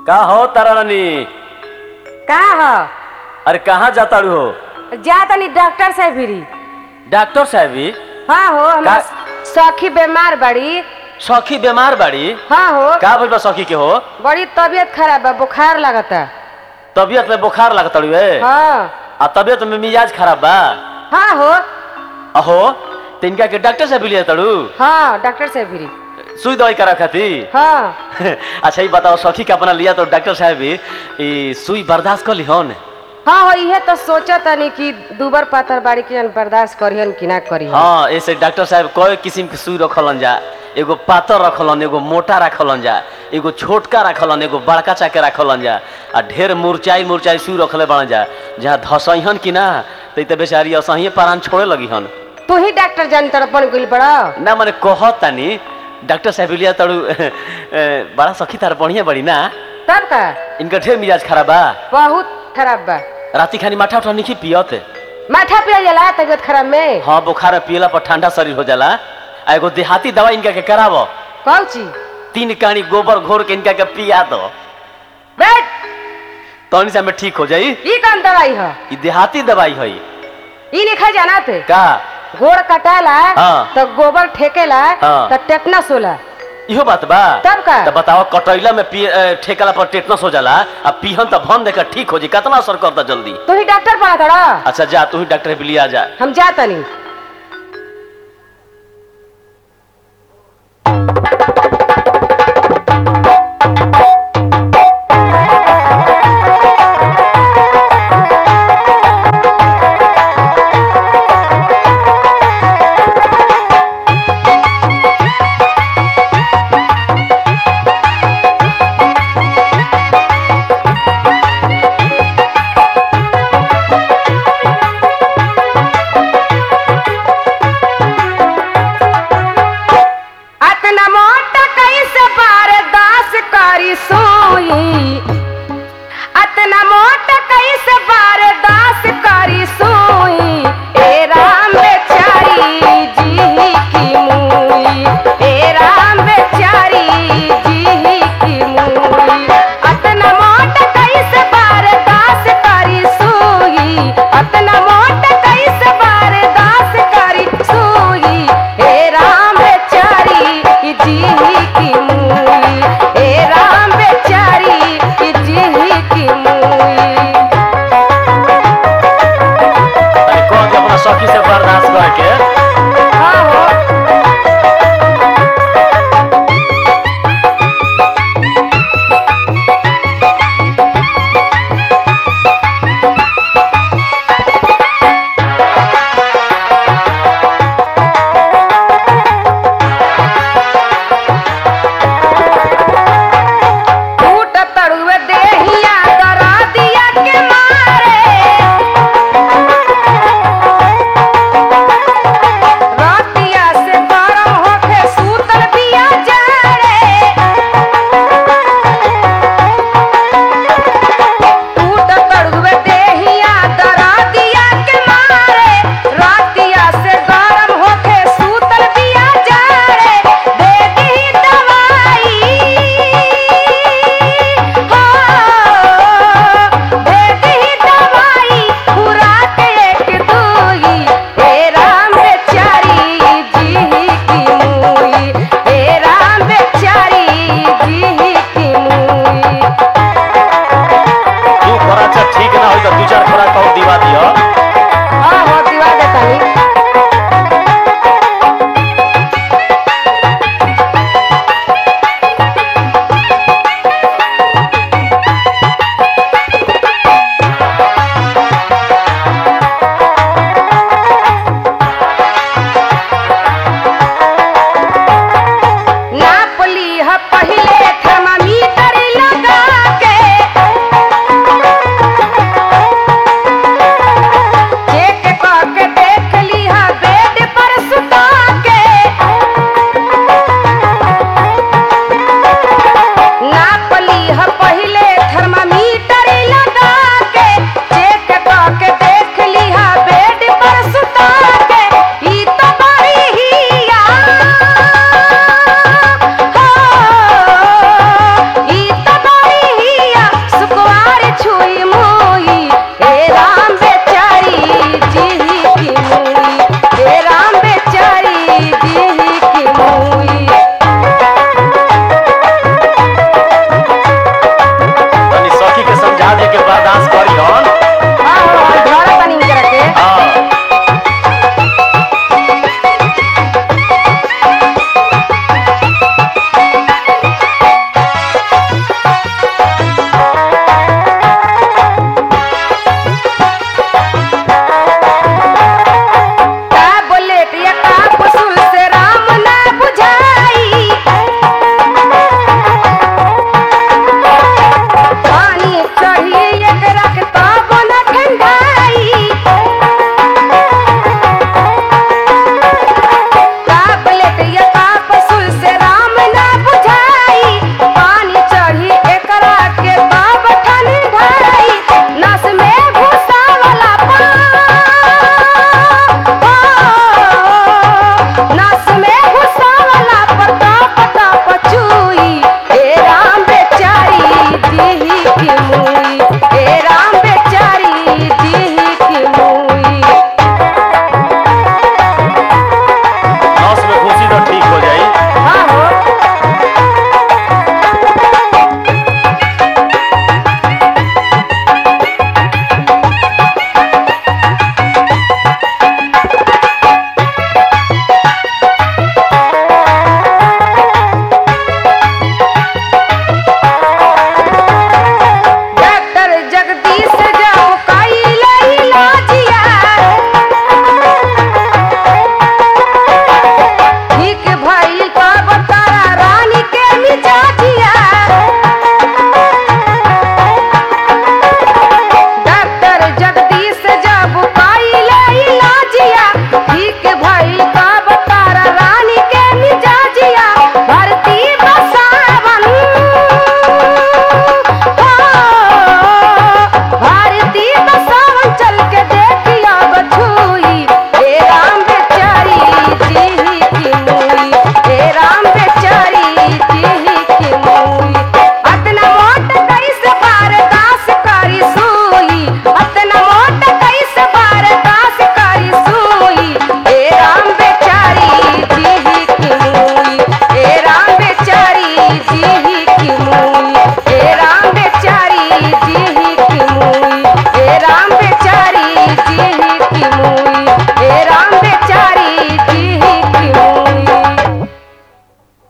का हो तारा रानी का ह अरे कहाँ जाताड़ू हो जा तनी डॉक्टर से भिरी डॉक्टर साहबी हाँ हो हमार का- सखी बीमार बड़ी सखी बीमार बाड़ी हाँ हो का भइल बा सखी के हो बड़ी तबीयत खराब बा बुखार लगता तबीयत में बुखार लगताड़ू है हाँ आ तबीयत में मिजाज खराब बा हाँ हो अहो तो इनका के डॉक्टर साहब लिया ताड़ू हाँ डॉक्टर से भिरी सुई दवाई करा खातिर हाँ अच्छा ये बताओ सखी के अपना लिया तो डॉक्टर साहब भी ई सुई बर्दाश्त कर ली हन हाँ हो इहे तो सोचा तनी कि दूबर पातर बाड़ी के जन बर्दाश्त करिहन कि ना करिहन हाँ ऐसे डॉक्टर साहब कई किस्म के सुई रखलन जा एगो पातर रखलन एगो मोटा रखलन जा एगो छोटका रखलन एगो बड़का चाके रखलन जा आ ढेर मुरचाई मुरचाई सुई रखले बन जा जहाँ धसैहन कि ना तो ई त बेचारी असहिए प्राण छोड़े लगी हन तू ही डॉक्टर जान तड़पन गइल बड़ा ना मने कहत तानी डॉक्टर साहब लिया तड़ू बड़ा सखी तार बढ़िया बड़ी ना तब का इनका ढेर मिजाज खराब बा बहुत खराब बा राती खानी माठा उठा नहीं पियत माथा पिया जाला तबीयत खराब में हाँ बुखार में पियला पर ठंडा शरीर हो जाला आ एगो देहाती दवाई इनका के करावो कौची तीन कानी गोबर घोर के इनका के पिया दो बैठ तौनी से हमें ठीक हो जाई ई कौन दवाई है ई देहाती दवाई है ई लिखा जाना थे का गोड़ कटाला हाँ। तो गोबर ठेकेला हाँ। तो टेटनस होला इहो बात बा तब का? तो बताओ कटैला में पी ए, ठेकला पर टेटनस हो जाला आ पीहन तो भन देकर ठीक हो जी कितना असर करता जल्दी तू ही डॉक्टर पड़ा थोड़ा अच्छा जा तू ही डॉक्टर भी लिया जा हम जा तनी